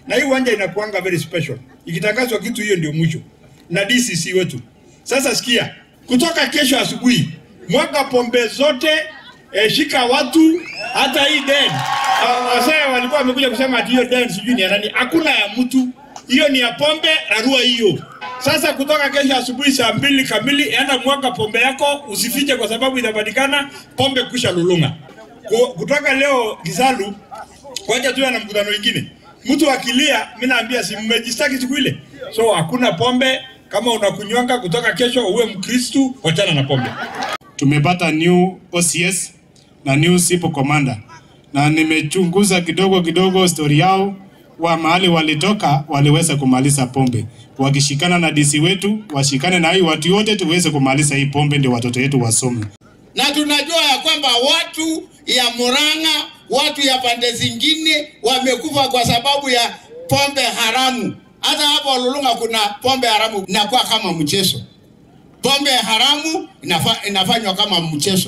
na hii uwanja inakuanga very special. Ikitangazwa kitu hiyo ndio mwisho, na DCC wetu. Sasa sikia, kutoka kesho asubuhi mwaga pombe zote eh, shika watu hata hii den wasee walikuwa wamekuja kusema ati hiyo den sijui ni ya nani. Hakuna ya mtu, hiyo ni ya pombe. Rarua hiyo sasa. Kutoka kesho asubuhi saa mbili kamili, enda mwaga pombe yako, usifiche kwa sababu inapatikana pombe kusha lulunga. Ku- Kutoka leo Kisalu kwaja tuwe na mkutano wengine, mtu akilia, mimi naambia si mmejistaki siku ile, so hakuna pombe. Kama unakunywanga kutoka kesho, uwe Mkristu, wachana na pombe. tumepata new OCS na new SIPO commander, na nimechunguza kidogo kidogo stori yao wa mahali walitoka, waliweza kumaliza pombe. Wakishikana na DC wetu, washikane na hii watu wote, tuweze kumaliza hii pombe, ndio watoto wetu wasome. na tunajua ya kwamba watu ya Murang'a, watu ya pande zingine wamekufa kwa sababu ya pombe haramu. Hata hapo Lulung'a kuna pombe haramu inakuwa kama mchezo. Pombe haramu inafa, inafanywa kama mchezo.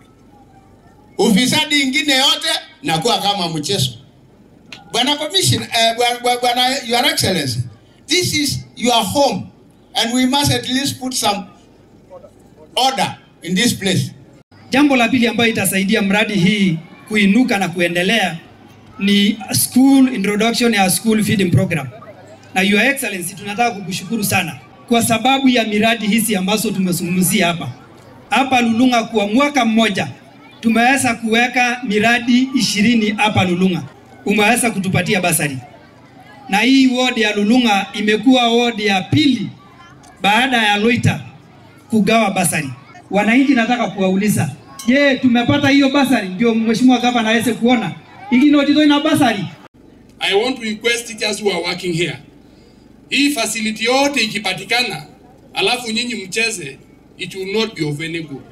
Ufisadi ingine yote inakuwa kama mchezo. Bwana Commission, eh, bwana- bwana- bwana Your Excellency, this is your home and we must at least put some order in this place. Jambo la pili ambayo itasaidia mradi hii kuinuka na kuendelea ni school introduction ya school feeding program. Na Your Excellency, tunataka kukushukuru sana kwa sababu ya miradi hizi ambazo tumezungumzia hapa. Hapa Lulung'a kwa mwaka mmoja tumeweza kuweka miradi ishirini hapa Lulung'a, umeweza kutupatia basari, na hii ward ya Lulung'a imekuwa ward ya pili baada ya Loita kugawa basari. Wananchi nataka kuwauliza, je, tumepata hiyo basari? Ndio mheshimiwa gavana aweze kuona ikinotito ina basari. I want to request teachers who are working here. Hii facility yote ikipatikana, alafu nyinyi mcheze, it will not be of any good.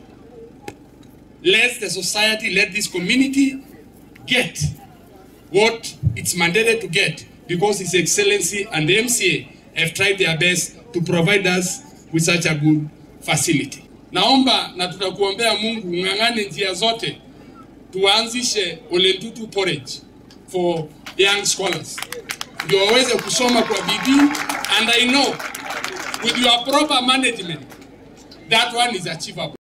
Let the society, let this community get what it's mandated to get because His Excellency and the MCA have tried their best to provide us with such a good facility. Naomba na tutakuombea Mungu ng'ang'ane njia zote tuanzishe Ole Ntutu porridge for young scholars ndio waweze kusoma kwa bidii and I know with your proper management that one is achievable.